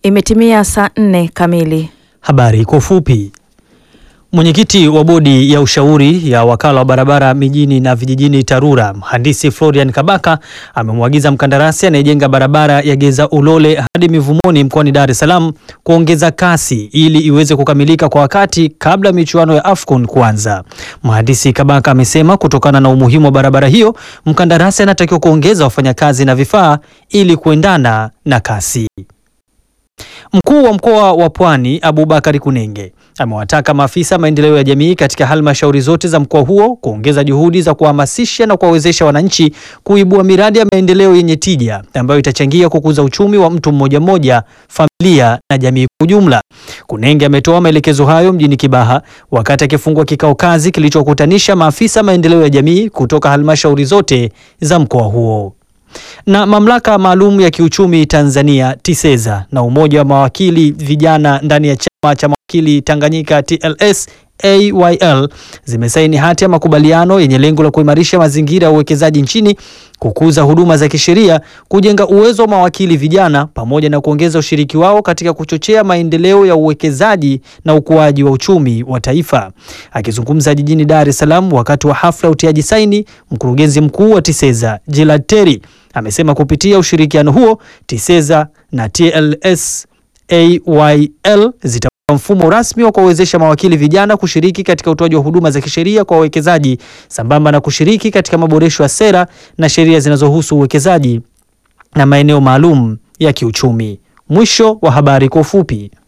Imetimia saa nne kamili. Habari kwa ufupi. Mwenyekiti wa bodi ya ushauri ya wakala wa barabara mijini na vijijini TARURA, mhandisi Florian Kabaka amemwagiza mkandarasi anayejenga barabara ya Geza Ulole hadi Mivumoni mkoani Dar es Salaam kuongeza kasi ili iweze kukamilika kwa wakati kabla ya michuano ya AFCON kuanza. Mhandisi Kabaka amesema kutokana na umuhimu wa barabara hiyo, mkandarasi anatakiwa kuongeza wafanyakazi na vifaa ili kuendana na kasi. Mkuu wa mkoa wa Pwani Abubakari Kunenge amewataka maafisa maendeleo ya jamii katika halmashauri zote za mkoa huo kuongeza juhudi za kuhamasisha na kuwawezesha wananchi kuibua miradi ya maendeleo yenye tija ambayo itachangia kukuza uchumi wa mtu mmoja mmoja, familia na jamii kwa ujumla. Kunenge ametoa maelekezo hayo mjini Kibaha wakati akifungua kikao kazi kilichokutanisha maafisa maendeleo ya jamii kutoka halmashauri zote za mkoa huo na mamlaka maalum ya kiuchumi Tanzania TISEZA na umoja wa mawakili vijana ndani ya chama cha mawakili Tanganyika TLS AYL zimesaini hati ya makubaliano yenye lengo la kuimarisha mazingira ya uwekezaji nchini, kukuza huduma za kisheria, kujenga uwezo wa mawakili vijana pamoja na kuongeza ushiriki wao katika kuchochea maendeleo ya uwekezaji na ukuaji wa uchumi wa taifa. Akizungumza jijini Dar es Salaam wakati wa hafla utiaji saini, mkurugenzi mkuu wa TISEZA Gilad Terry amesema kupitia ushirikiano huo TISEZA na TLS AYL zita mfumo rasmi wa kuwawezesha mawakili vijana kushiriki katika utoaji wa huduma za kisheria kwa wawekezaji sambamba na kushiriki katika maboresho ya sera na sheria zinazohusu uwekezaji na maeneo maalum ya kiuchumi. Mwisho wa habari kwa ufupi.